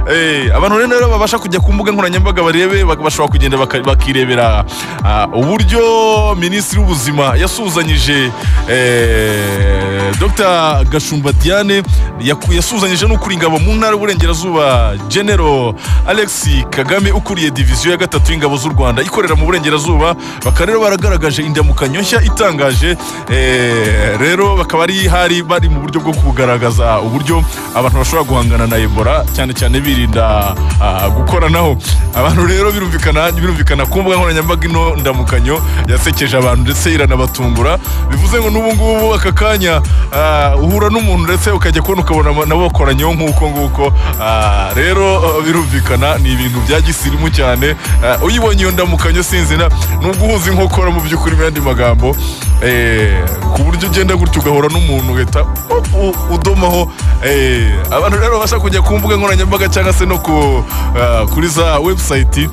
Eh, abantu rero rero babasha kujya ku mbuga nkoranyambaga barebe bak- bashobora kugenda baka- bakirebera ah, uburyo minisitiri w'ubuzima yasuhuzanyije eh, dr gashumba diane yaku- yasuhuzanyije n'ukuri ingabo mu ntara y'uburengerazuba general alex kagame ukuriye diviziyo ya gatatu y'ingabo z'u rwanda ikorera mu burengerazuba bakaba rero baragaragaje indamukanyo nshya itangaje eh, rero bakaba ari hari bari mu buryo bwo kugaragaza uburyo abantu bashobora guhangana na ebola cyane cyane birinda ah, gukoranaho abantu rero birumvikana birumvikana ku mbuga nkoranyambaga ino ndamukanyo yasekeje abantu ndetse iranabatungura bivuze ngo n'ubu ngubu aka kanya ah, uhura n'umuntu ndetse ukajya kubona ukabona aba- nabo bakoranyeho nk'uko nguko Ah, rero ah, birumvikana ni ibintu bya gisirimu cyane Ah, uyibonye iyo ndamukanyo sinzina ni uguhuza inkokora mu by'ukuri mu yandi magambo Eh, ku buryo ugenda gutyo ugahura n'umuntu ugahita u- u- udomaho Eh, abantu rero babasha kujya ku mbuga nkoranyambaga cyangwa se no ku, ah, kuri za webusayiti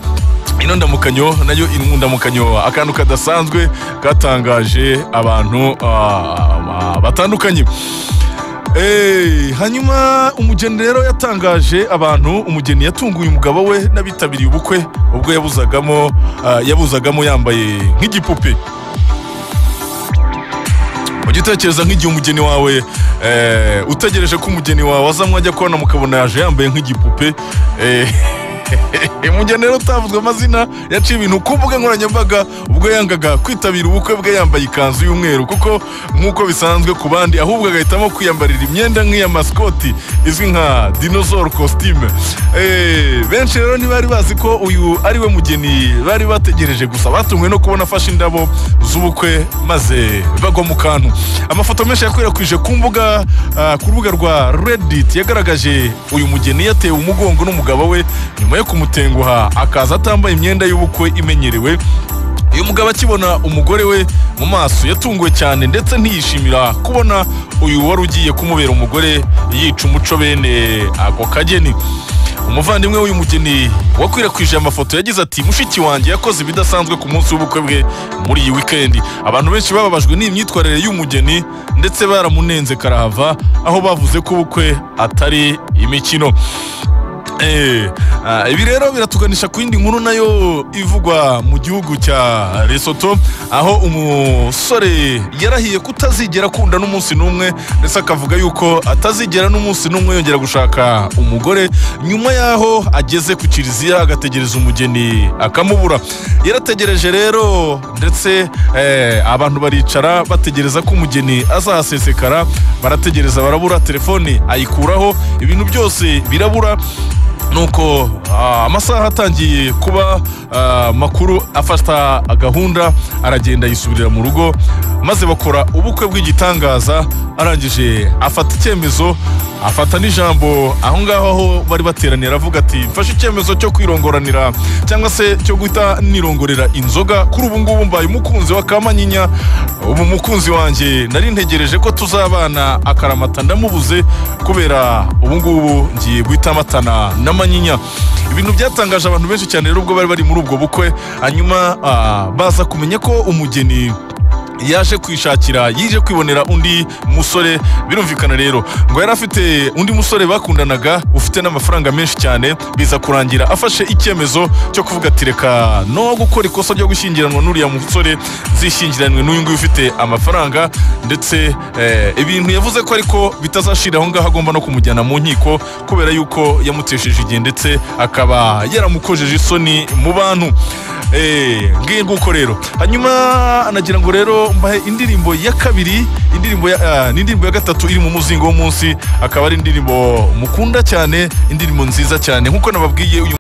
ino ndamukanyo nayo inkundamukanyo akantu kadasanzwe katangaje abantu ah, batandukanye Hey, hanyuma umugeni rero yatangaje abantu umugeni yatunguye umugabo we n'abitabiriye ubukwe ubwo yabuzagamo ah, yabuzagamo yambaye nk'igipupe ujya utekereza nk'igihe umugeni wawe eh, utegereje ko umugeni wawe aza mwajya kubona mukabona yaje yambaye nk'igipupe eh, umugeni rero utavuzwe amazina yaciye ibintu ku mbuga nkoranyambaga ubwo yangaga kwitabira ubukwe bwe yambaye ikanzu y'umweru kuko nk'uko bisanzwe ku bandi ahubwo agahitamo kwiyambarira imyenda nk'iya masikoti izwi nka dinosaur costume Eh, benshi rero ntibari bazi ko uyu ari we mugeni bari bategereje gusa batunguwe no kubona afashe indabo z'ubukwe maze bagwa mu kantu amafoto menshi yakwirakwije ku mbuga ah, ku rubuga rwa reddit yagaragaje uyu mugeni yatewe umugongo n'umugabo we nyuma yo kumutenguha akaza atambaye imyenda y'ubukwe imenyerewe uyu mugabo akibona umugore we mu maso yatunguwe cyane ndetse ntiyishimira kubona uyu wari ugiye kumubera umugore yica umuco bene ako kageni umuvandimwe w'uyu mugeni wakwirakwije amafoto yagize ati mushiki wanjye yakoze ibidasanzwe ku munsi w'ubukwe bwe muri iyi wikendi abantu benshi bababajwe n'imyitwarire y'umugeni ndetse baramunenze karahava aho bavuze ko ubukwe atari imikino Eh, ah, ibi rero biratuganisha ku yindi nkuru nayo ivugwa mu gihugu cya Lesotho aho umusore yarahiye kutazigera akunda n'umunsi n'umwe ndetse akavuga yuko atazigera n'umunsi n'umwe yongera gushaka umugore nyuma y'aho ageze ku kiliziya agategereza umugeni akamubura yarategereje rero ndetse eh, abantu baricara bategereza ko umugeni azahasesekara barategereza barabura telefone ayikuraho ibintu byose birabura nuko ah, amasaha atangiye kuba ah, makuru afata gahunda aragenda yisubirira mu rugo maze bakora ubukwe bw'igitangaza arangije afata icyemezo afata n'ijambo aho ngaho aho bari bateraniye aravuga ati mfashe icyemezo cyo kwirongoranira cyangwa se cyo guhita nirongorera inzoga kuri ubu ngubu mbaye umukunzi wa kamanyinya ubu mukunzi wanjye nari ntegereje ko tuzabana akaramata ndamubuze kubera ubu ngubu ngiye guhita amatana na manyinya ibintu byatangaje abantu benshi cyane rero ubwo bari bari muri ubwo bukwe hanyuma ah, baza kumenya ko umugeni yaje kwishakira yije kwibonera undi musore birumvikana rero ngo yari afite undi musore bakundanaga ufite n'amafaranga menshi cyane biza kurangira afashe icyemezo cyo kuvuga ati reka no gukora ikosa ryo gushyingiranwa n'uriya musore zishyingiranwe n'uyu nguyu ufite amafaranga ndetse eh, ibintu yavuze ko ariko bitazashira aho ngaho agomba no kumujyana mu nkiko kubera yuko yamutesheje igihe ndetse akaba yaramukojeje isoni mu bantu Eh, ngiye nguko rero hanyuma anagira ngo rero mbahe indirimbo ya kabiri indirimbo ya ah, n'indirimbo ya gatatu iri mu muzingo w'umunsi akaba ari indirimbo mukunda cyane indirimbo nziza cyane nk'uko nababwiye uyu